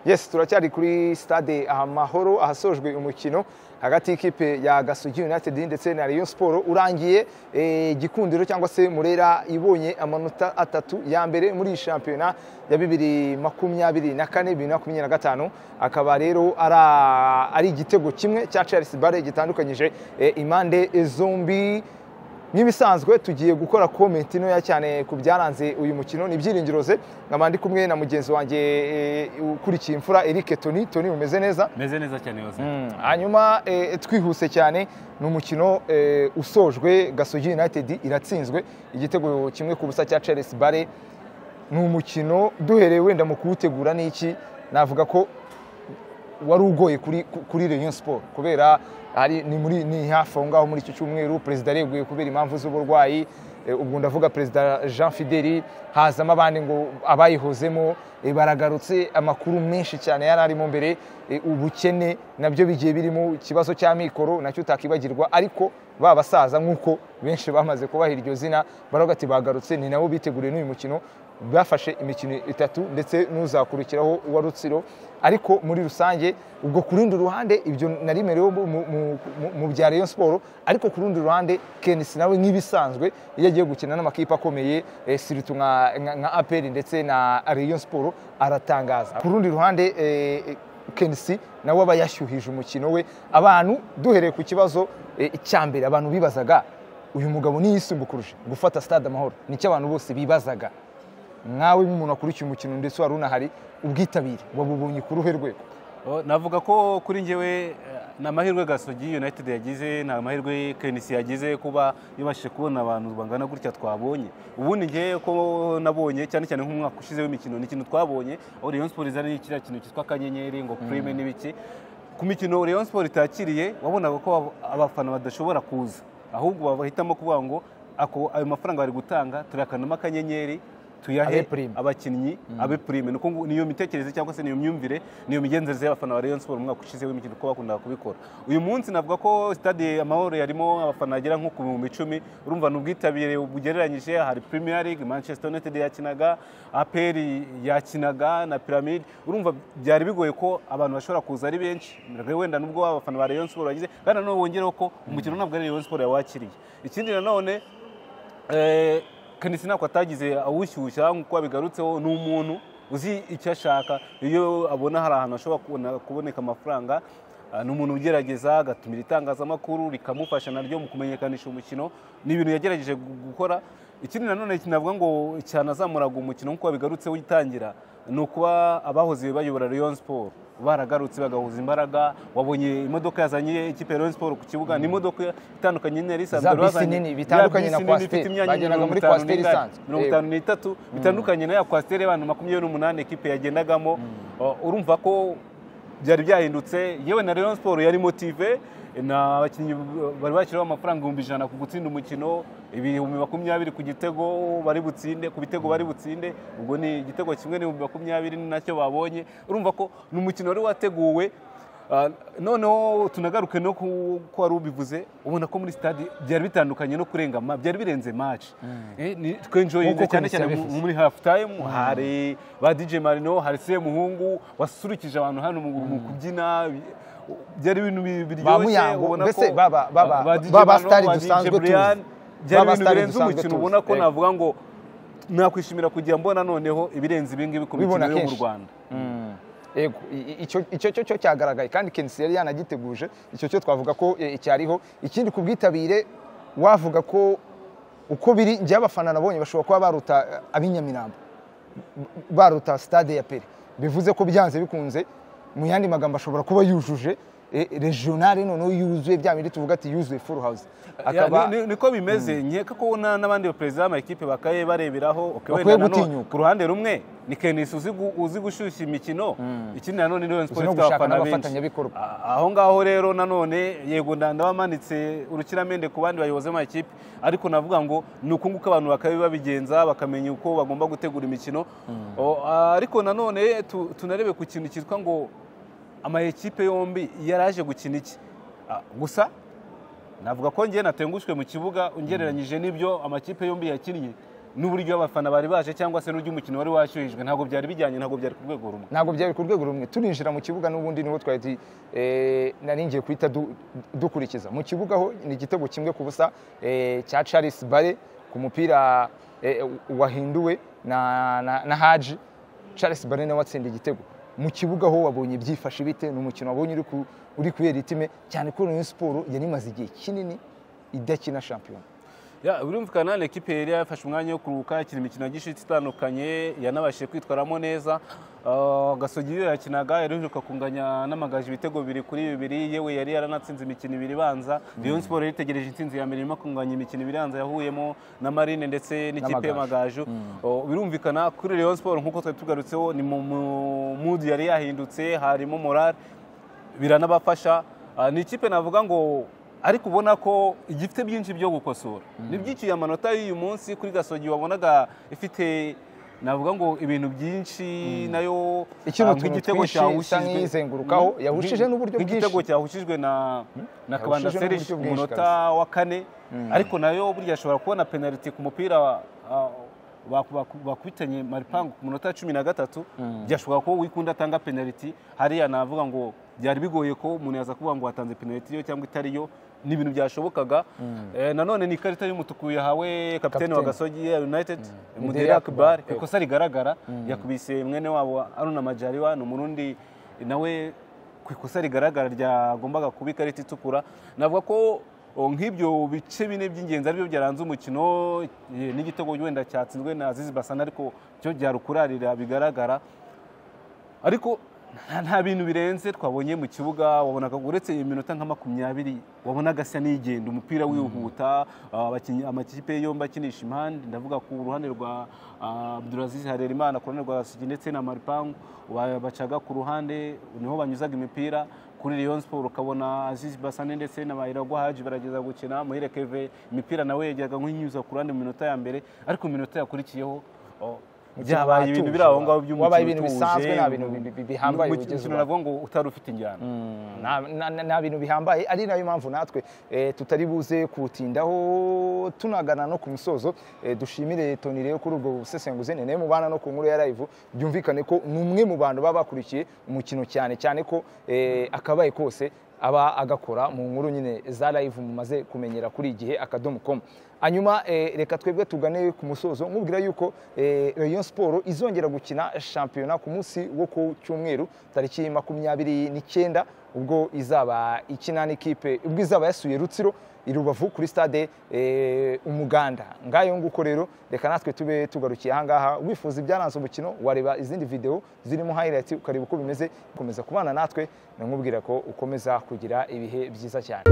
yes turacyari kuri stade amahoro ahasojwe umukino hagati y'ikipe ya gasugi united ndetse na rayon siporo urangiye eh, gikundiro cyangwa se murera ibonye amanota atatu ya mbere muri iyi shampiyona ya bibiri makumyabiri na kane bibiri na makumyabiri na gatanu akaba rero ara- ari igitego kimwe cya charles bare gitandukanyije eh, impande zombi nk'ibisanzwe tugiye gukora komenti ntoya cyane ku byaranze uyu mukino ni ibyiringiro ze nkaba ndi kumwe na mugenzi wanjye eh, ukurikiye imfura Eric Toni Toni umeze neza meze neza cyane yose hanyuma eh, twihuse cyane ni umukino eh, usojwe Gasogi United iratsinzwe igitego kimwe ku busa cya Charles Bare ni umukino duhereye wenda mu kuwutegura n'iki navuga ko wari ugoye kuri, ku- kuri Rayon Sport kubera hari ni muri ni hafi aho ngaho muri iki cyumweru perezida areguye kubera impamvu z'uburwayi Eh, ubwo ndavuga perezida Jean Fideli hazamo abandi ngo abayihozemo eh, baragarutse amakuru menshi cyane yari arimo mbere eh, ubukene nabyo bigiye birimo ikibazo cy'amikoro nacyo utakibagirwa ariko ba basaza nk'uko benshi bamaze kubaha iryo zina baravuga ati bagarutse ni nabo biteguriye n'uyu mukino bafashe imikino itatu ndetse n'uzakurikiraho uwa rutsiro ariko muri rusange ubwo ku rundi ruhande ibyo nari merewe mu- mu- mu- mu bya rayon siporo ariko ku rundi ruhande kenisi nawe nk'ibisanzwe iyo agiye gukina n'amakipe akomeye eh, siritu nka nka- nka aperi ndetse na rayon siporo aratangaza ku rundi ruhande eh, eh, kenisi nawe aba yashyuhije umukino we abantu duhereye ku kibazo eh, cya mbere abantu bibazaga uyu mugabo niyisumbu kurusha gufata stade amahoro nicyo abantu bose bibazaga nkawe nk'umuntu wakurikiye umukino ndetse wari unahari ubwitabire wabubonye ku ruhe rwego O, navuga ko kuri njyewe eh, ni amahirwe gasogi united yagize ni amahirwe kenisi yagize kuba yabashije kubona abantu bangana gutya twabonye ubundi njyewe ko nabonye cyane cyane nk'umwaka ushize w'imikino ni ikintu twabonye aho rayon sport izana kiriya kintu cyitwa akanyenyeri ngo prime n'ibiki ku mikino rayon sport itakiriye wabonaga ko ab- abafana badashobora kuza ahubwo bahitamo kuvuga ngo ako ayo mafaranga bari gutanga tuyakanamo akanyenyeri Abe tuyahe prime. abakinnyi abe prime Nuko ngo- niyo mitekerereze cyangwa se niyo myumvire niyo migenzereze y'abafana ba Rayon Sport umwaka ushize w'imikino ko bakundaga kubikora uyu munsi navuga ko stade amahoro yarimo abafana bagera nko ku bihumbi icumi urumva ni ubwitabire bugereranyije hari Premier League Manchester United yakinaga APR yakinaga na Pyramid urumva byari bigoye ko abantu bashobora kuza ari benshi wenda nubwo abafana ba Rayon Sport bagize kandi nanone wongereho ko umukino ntabwo ari Rayon Sport yawakiriye ikindi nanone Eh, kenisi ntabwo atagize awushyushya nk'uko bigarutseho ni umuntu uzi icyo ashaka iyo abona hari ahantu ashobora kubona- kuboneka amafaranga ah, ni umuntu ugerageza agatumira itangazamakuru rikamufasha naryo mu kumenyekanisha umukino ni ibintu yagerageje gu- gukora ikindi nanone kinavuga ngo cyanazamuraga umukino nk'uko bigarutseho ugitangira ni ukuba abahoze bayobora Rayon Sport baragarutse bagahuza imbaraga wabonye imodoka yazanye ikipe ya Rayon Sport ku kibuga ni imodoka itandukanye n'iyo Za isanzwe bisi bazanye- nini, bitandukanye ya na bisi nini Coaster. ifite imyanya Bageraga muri mirongo itanu Coaster n'ingana- isanzwe. mirongo itanu n'itatu bitandukanye na ya kwasiteri y'abantu makumyabiri n'umunani ekipe yagendagamo Uh, urumva ko byari byahindutse yewe na Rayon Sport yari motive na abakinnyi uh, bari bashyiraho amafaranga ibihumbi ijana ku gutsinda umukino ibihumbi makumyabiri ku gitego bari butsinde ku bitego bari butsinde ubwo ni igitego kimwe n'ibihumbi makumyabiri ni nacyo babonye urumva ko ni umukino wari wateguwe Ah, noneho tunagaruke no ku ko wari ubivuze ubona ko muri stade byari bitandukanye no kurenga ma- byari birenze match Eh, ni- twenjoyinze Nk'uko cyane Komisiyo cyane mu- yabivuze. muri half time hari ba DJ Marino hari se muhungu wasurukije abantu hano mu mu kubyina bi- byari ibintu Ba bi- biryoshye Muyango, ubona mbese ko- baba- baba- ba DJ baba Marino, stars ba DJ dusanzwe tuzi. Brian, byari Baba ibintu stars birenze dusanzwe umukino tuzi. ubona ko Eh. navuga ngo nakwishimira kujya mbona noneho ibirenze ibingibi ku Ubibona mikino yo mu kenshi. Rwanda yego i- i- icyo- icyo cyo cyo cyagaragaye kandi kenisi yari yanagiteguje icyo cyo twavuga ko eh, cyariho ikindi ku bwitabire wavuga ko uko biri njye abafana nabonye bashobora kuba baruta eh, ab'inyamirambo baruta stade ya pere bivuze ko byanze bikunze mu yandi magambo ashobora kuba yujuje eh, regionale noneho yuzuye bya bindi tuvuga ati yuzuye full house Ya, ni- ni- niko bimeze nkeka ko na- n'abandi baperezida b'amakipe bakaye bareberaho okay, Bakwiye wenda na none gutinyuka. ku ruhande rumwe ni kenisi uzi gu- uzi gushyushya imikino ikindi nanone ni Rayon Sport no ifite gushaka abafana n'abafatanyabikorwa. A- aho ngaho rero nanone yego nda- ndabamanitse urukiramende ku bandi bayobozi b'amakipe ariko navuga ngo ni uku nguko abantu bakabi babigenza bakamenya uko bagomba gutegura imikino O, ariko nanone tu- tunarebe ku kintu cyitwa ngo ama ekipe yombi yaraje gukina iki Ah, gusa navuga ko ngewe natengushwe mu kibuga ungereranyije n'ibyo amakipe yombi yakinnye n'uburyo abafana bari baje cyangwa se n'uburyo umukino wari washyuhijwe ntabwo byari bijyanye ntabwo byari ku rwego rumwe ntabwo byari ku rwego rumwe turinjira mu kibuga n'ubundi niho twari tu- eh, nari ngiye guhita dukurikiza mu kibuga ho ni igitego kimwe ku busa eh, cya charles bare ku mupira eh, wahinduwe na, na, na haji charles bare nawe atsinda igitego mu kibuga ho wabonye byifashe bite ni umukino wabonye uri ku- uri kubera itime cyane ko Rayon siporo yari imaze igihe kinini idakina shampiyona Ya, birumvikana ni ekipe yari yafashe umwanya wo kuruhuka ikina imikino gishize itandukanye yanabashije kwitwaramo neza Ah, gasogi iyo yakinaga yaruheruka kunganya n'amagaje ibitego bibiri kuri bibiri yewe yari yaranatsinze imikino ibiri ibanza Rayon Sport yari itegereje intsinzi ya mbere irimo kunganya imikino ibiri ibanza yahuyemo na Marine ndetse n'ikipe y'amagaju Oh, birumvikana kuri Rayon Sport nk'uko twari tugarutseho ni mu mu- mood yari yahindutse harimo morale biranabafasha Ah, ni ikipe navuga ngo ariko ubona ko igifite byinshi byo gukosora ni byinshi ya manota y'uyu munsi kuri gasogi wabonaga ifite navuga ngo ibintu byinshi nayo Ikiri ah, utuntu nk'igitego twinshi cyahushijwe- isa n'iyizengurukaho, Mm, yahushije n'uburyo nk'igitego bwinshi. cyahushijwe na na kabanda Yahushije n'uburyo serge ku bwinshi munota wa kane ariko nayo burya ashobora kubona penaliti ku mupira ah, baku- baku- bakubitanye maripangu ku munota cumi na gatatu byashobora kuba wikunda atanga penaliti hariya navuga ngo byari bigoye ko umuntu yaza kuvuga ngo watanze penaliti yo cyangwa itariyo ni ibintu byashobokaga Eh, nanone ni ikarita y'umutuku yahawe kapitene Kapitene. wa gasogi ya united Mudeyi mudera akbar Akbar. ikosa rigaragara yakubise mwene wabo aruna majariwa ni umurundi nawe ku ikosa rigaragara ryagombaga kuba ikarita itukura navuga ko o, nk'ibyo bice bine by'ingenzi aribyo byaranze umukino eh, n'igitego wenda cyatsinzwe na azizi basana ariko cyo byarukurarira bigaragara ariko nta- nta bintu birenze twabonye mu kibuga wabonaga uretse iminota nka makumyabiri wabonaga asa n'igenda umupira wihuta abakinnyi- amakipe yombi akinisha impande ndavuga ku ruhande rwa ah, Abdulaziz Harerimana ku ruhande rwa Sugi ndetse na Maripangu wa- bacaga ku ruhande niho banyuzaga imipira kuri Rayon Sport ukabona Aziz Basane ndetse na Bayiragwa Haji barageza gukina Muhire Keve imipira nawe yajyaga nk'inyuza ku ruhande mu minota ya mbere ariko mu minota yakurikiyeho oh, byabaye ibintu biri aho ngaho by'umukino Wabaye ibintu utuje, bisanzwe, nta bintu bi- bi- bihambaye mu- mu- bigeze umukino ubu. navuga ngo utari ufite injyana nta na- na- nta bintu bihambaye ari nayo mpamvu natwe eh, tutari buze kuwutindaho tunagana no ku musozo Eh, dushimire toni rero kuri ubwo busesenguzi ni nawe mubana no ku nkuru ya live byumvikane ko ni umwe mu bantu baba bakurikiye umukino cyane cyane ko eh, akabaye kose aba agakora mu nkuru nyine za live mumaze kumenyera kuri igihe akadomo com hanyuma eh, reka twebwe tugane ku musozo nkubwira yuko eh, Rayon Sport izongera gukina shampiyona ku munsi wo ku cyumweru tariki makumyabiri n'icyenda ubwo izaba ikina n'ikipe ubwo izaba yasuye Rutsiro i Rubavu kuri stade eh, Umuganda ngayo nguko rero reka natwe tube tugarukiye ahangaha wifuza ibyaranze umukino wareba izindi video zirimo highlights ukareba uko bimeze komeza kubana natwe nkubwira ko ukomeza kugira ibihe byiza cyane